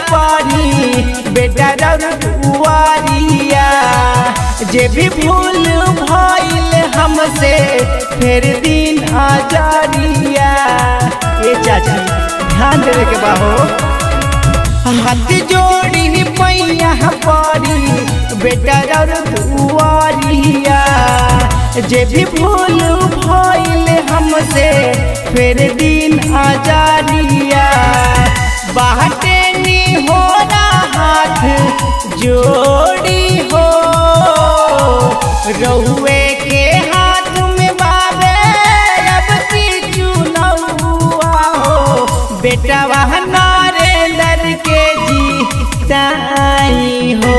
पानी बेटा रुआरिया जे भी भूल भइल हमसे फिर दिन आजारिया ए चाची ध्यान देवे के बाहो हाथ जोड़ी पैया पारी बेटा दुआरिया जे भी भूल भइल हमसे फिर दिन आजारिया बाटे नी हो हाथ जोड़ी हो रहुए के हाथ में बाबे अब की चुनौआ हो बेटा वह नरेंद्र के जीताई हो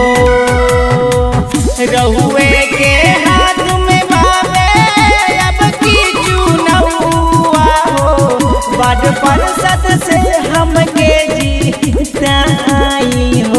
रहुए के हाथ में बाबे अब की चुनौआ हो बड़ परसत से हमके जीताई हो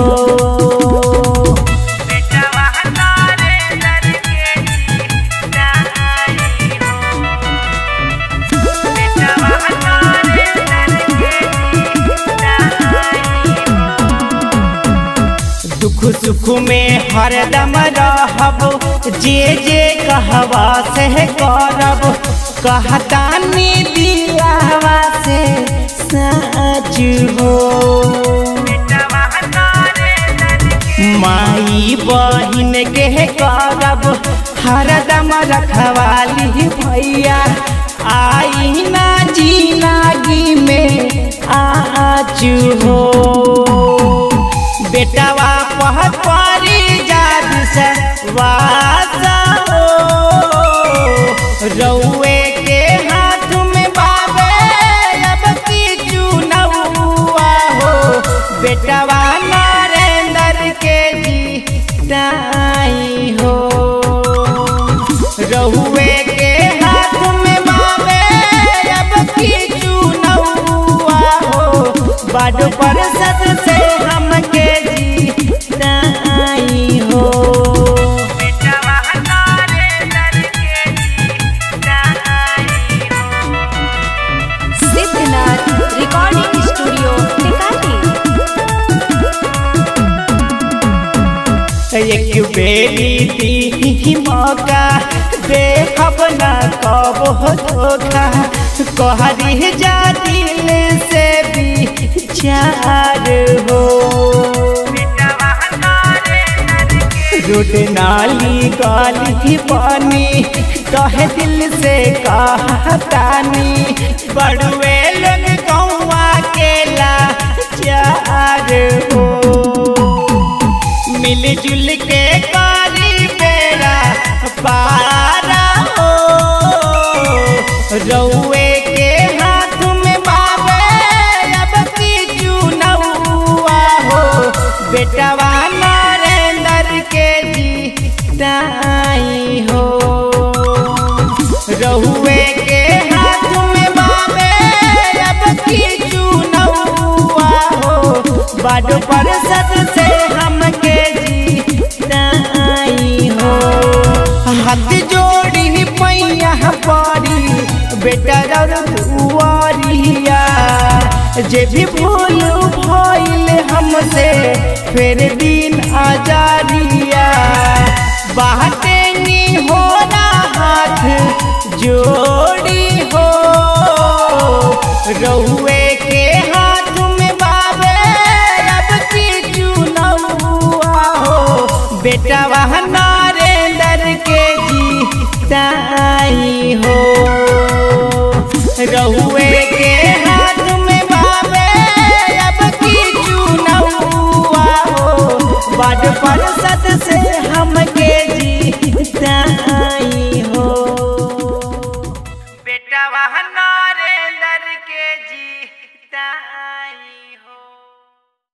दुख सुख में हरदम रहब जे जे कहवा से करब कहतानी दिलावा से सच हो माई बहिन के करब हरदम रखवाली भैया आई ना जीनागी में आज हो बेटवा पह पारी जाद से वासा हो रउए के हाथ में बाबे अब की चुनौआ हो बेटवा नरेंद्र के जीताई हो रहुए के हाथ में बाबे अब की चुनौआ हो बड़ परसत से हमके जीताई हो सिद्धनाथ रिकॉर्डिंग स्टूडियो टिकाटी एक बेरी दी मौका देखब न कब हो धोखा कहरी जा दिल से विचार हो रोड नाली गाली पानी कहे दिल से कहतानी बड़ुए लोग गौवा के लाचार हो मिलजुल के कारी बेड़ा पारा हो रउए के हाथ में बाबे अब की चुनौआ हो बेटवा नरेंद्र के जीताई हो रहुए के हाथ में बाबे अब की चुनौआ हो बड़ परसत से हमके जीताई हो हाथ जोड़ी पैया पारी बेटा दुआरिया जे भी भूल भइल हमसे फिर दिन आजारिया बाटे नी हो हाथ जोड़ी हो रहुए के हाथ में बाबे अब की चुनौआ हो बेटा वह नरेंद्र के जीताई हो रहुए के हाथ में बाबे अब की चुनौआ हो बड़ पर